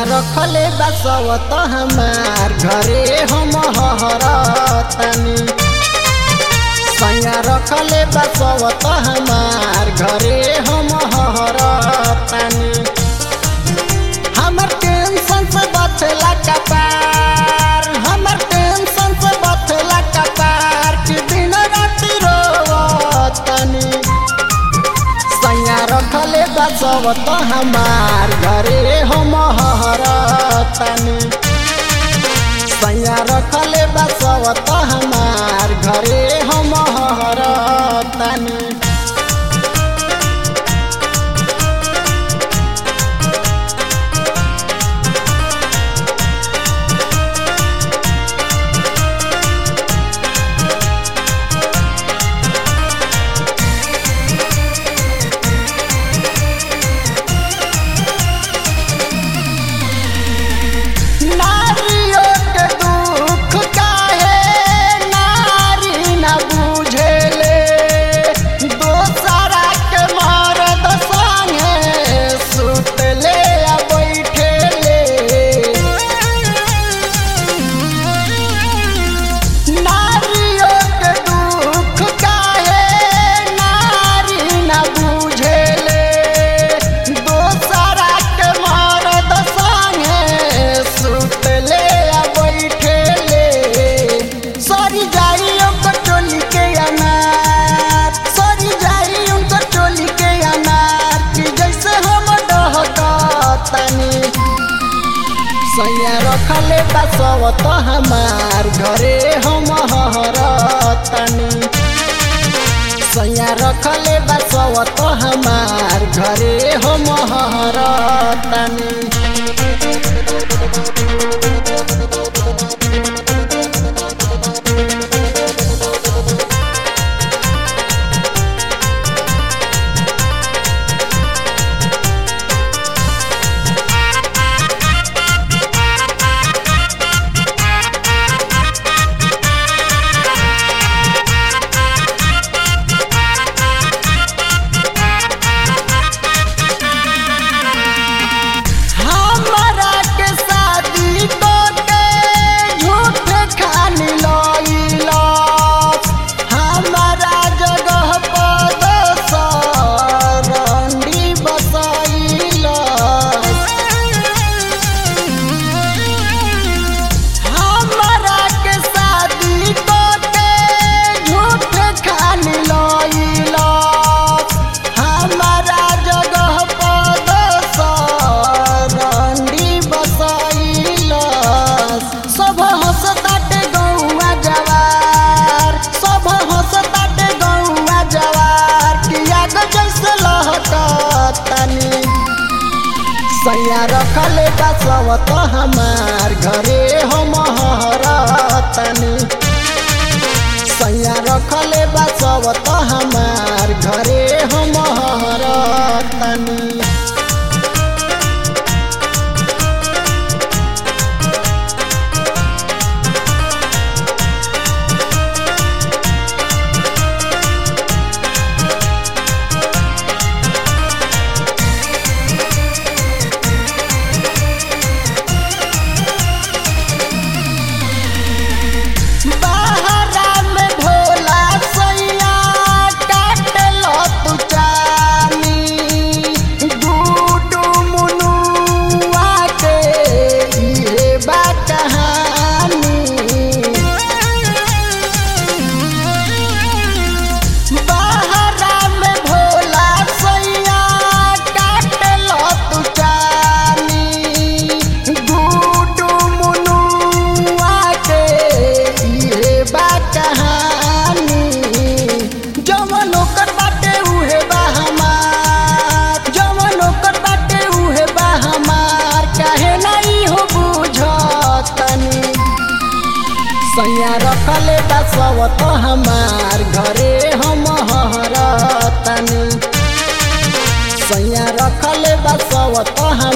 रखले बसवत हमार घरे हम हरतनी सैया रखले बसवत हमार घरे हम हरतनी हमर टेंशन से बचला कपार हमर टेंशन से बचला कपार कि दिन राति रोवतनी सैया रखले बसवत हमार घरे हम हरतनी सैया रखले बसवत हमार घरे हम हरतनी नारियों के दुख काहे नारी न बुझेले दोसरा के मरद संगे सुतले आ बैठेले नारियों के दुख काहे नारी न बुझेले दोसरा के मरद संगे सुतले आ बैठेले सरी जाई ओकर टोली के अनार सरी जाई ओकर टोली के अनार कि जैसे हम डहकतनी सैया रखले बसवत हमार घरे हम हरतनी सैया रखले बसवत हमार घरे हम हरतनी हमरा के शादी को के झूठ खानी लइला हमारा जगह पर सरंडी बसैला हमरा के शादी को के झूठ खानी लइला हमारा जगह पर सरंडी बसैला सब हंसताटे गौआ जवार सब हंसताटे गौआ जवार किया जैसे लहकतनी सैया रखले बसवत हमार घरे हम हरतनी सैया रखले बसवत हमार घरे हम हरतनी बहरा में भोला सैया काटल तू चानी डूडू मुनुआ के इहे बा कहानी बहरा में भोला सैया काटल तू चानी डूडू मुनुआ के इहे बा कहानी जवन ओकर बाटे उहे बा हमार जवन ओकर बाटे उहे बा हमार काहे नहीं हो बुझतनी सैया रखले बसवत हमार घरे हम हरतनी सैया रखले बसवत हम